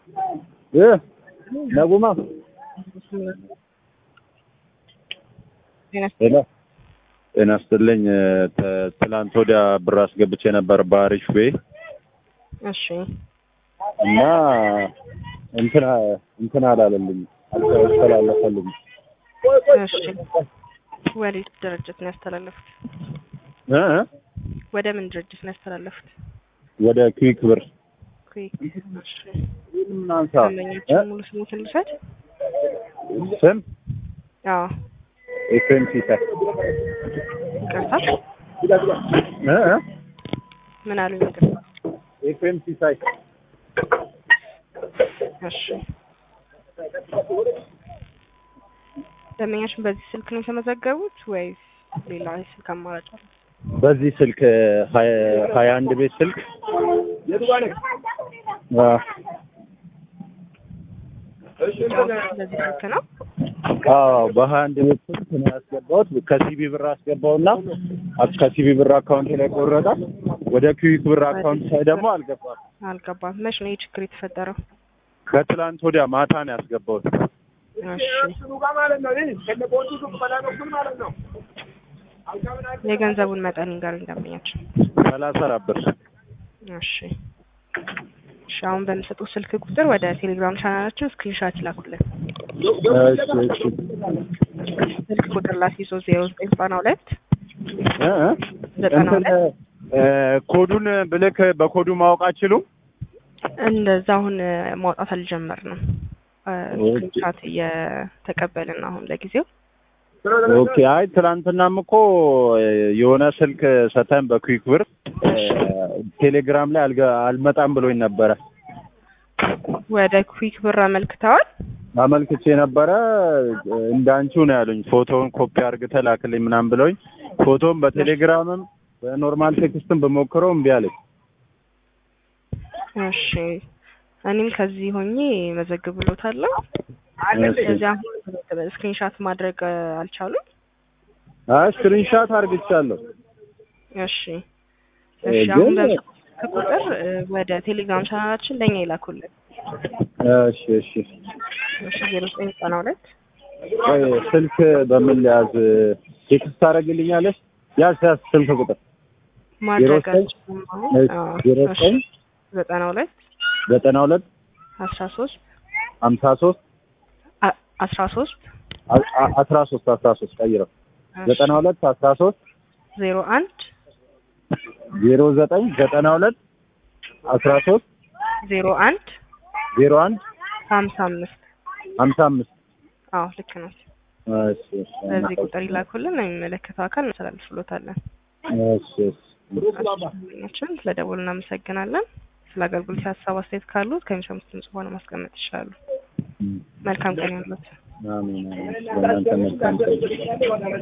እ ነጉማ ሄሎ ጤና ይስጥልኝ። ተ- ትላንት ወዲያ ብር አስገብቼ ነበር በአሪፍ ቤ እሺ እና እንትና እንትና አላለልኝ አልተላለፈልኝ። እሺ ወዴት ድርጅት ነው ያስተላለፉት? እ እ? ወደ ምን ድርጅት ነው ያስተላለፉት? ወደ ክዊክ ብር ኩዊክ እሺ እናንሳ ደንበኛችን ሙሉ ስሙትን ልውሰድ? ስም አዎ ኤፍኤም ሲሳይ ይቅርታ እ እ? ምን አሉኝ? ይቅርታ ኤፍኤም ሲሳይ እሺ ደንበኛችን በዚህ ስልክ ነው የተመዘገቡት ወይስ ሌላ የስልክ አማራጭ አለ? በዚህ ስልክ ሀያ ሀያ አንድ ቤት ስልክ አ በዚህ ስልክ ነው? አዎ በሀያ አንድ ቤት ስልክ ነው ያስገባሁት። ከሲቢ ብር አስገባውና አክ- ከሲቢ ብር አካውንት ላይ ቆረጠ። ወደ ክዊክ ብር አካውንት ሳይ ደግሞ አልገባም። አልገባም። መች ነው ይህ ችግር የተፈጠረው? ከትላንት ወዲያ ማታ ነው ያስገባሁት። እሺ የገንዘቡን መጠን ይንገሩኝ ደንበኛችን። ሰላሳ አራት ብር እሺ እሺ አሁን በሚሰጡት ስልክ ቁጥር ወደ ቴሌግራም ቻናላችን ስክሪንሻት ይላኩልን። እሺ እሺ ስልክ ቁጥር ላስይዞ ዜሮ ዘጠኝ ዘጠና ሁለት እ እ? ዘጠና እንትን ሁለት እ፣ ኮዱን ብልክ በኮዱ ማወቅ አችሉም? እንደዛ አሁን ማውጣት አልጀመርንም። ስክሪንሻት እየተቀበልን ነው አሁን ለጊዜው። ኦኬ። አይ ትናንትናም እኮ የሆነ ስልክ ሰተን በኩዊክ ብር እ፣ ቴሌግራም ላይ አልገ- አልመጣም ብሎኝ ነበረ። ወደ ኩዊክ ብር አመልክተዋል። አመልክቼ ነበረ እንዳንቺው ነው ያሉኝ። ፎቶውን ኮፒ አድርገህ ላክልኝ ምናምን ብለውኝ ፎቶውን በቴሌግራምም በኖርማል ቴክስትም በሞክረው እምቢ አለኝ። እሺ እኔም ከዚህ ሆኜ መዘግብሎታለሁ። እሺ። ስለዚህ አሁን ስክሪንሻት ማድረግ እ, አልቻሉም። አይ ስክሪንሻት አድርግቻለሁ። እሺ እ፣ እሺ አሁን ግን- በስልክ ቁጥር እ, ወደ ቴሌግራም ቻናላችን ለእኛ ይላኩልን። እሺ እሺ። እሺ ዜሮ ዘጠኝ ዘጠና ሁለት ቆይ ስልክ በምን ሊያዝ ቴክስት ታደርግልኛለሽ? ያዝ ያዝ ስልክ ቁጥር ማድረግ ዘጠኝ አልችልም አሁን። አዎ፣ ዜሮ እሺ ዘጠኝ ዘጠና ሁለት ዘጠና ሁለት አስራ ሶስት ሀምሳ ሶስት አ- አስራ ሶስት አ- አ- አስራ ሶስት አስራ ሶስት ቀይረው ዘጠና ሁለት አስራ ሶስት ዜሮ አንድ ዜሮ ዘጠኝ ዘጠና ሁለት አስራ ሶስት ዜሮ አንድ ዜሮ አንድ ሀምሳ አምስት ሀምሳ አምስት አዎ ልክ ነው። እሺ እሺ በዚህ ቁጥር ይላኩልን፣ የሚመለከተው አካል እናስተላልፍሎታለን። እሺ እሺ ችን ስለ ደወሉ እናመሰግናለን። ስለ አገልግሎት ሀሳብ አስተያየት ካሉት ከሚሰሙት ድምጽ በኋላ ማስቀመጥ ይችላሉ። መልካም ቀን ይሁንልዎት። አሜን አሜን። ለእናንተ መልካም ቀን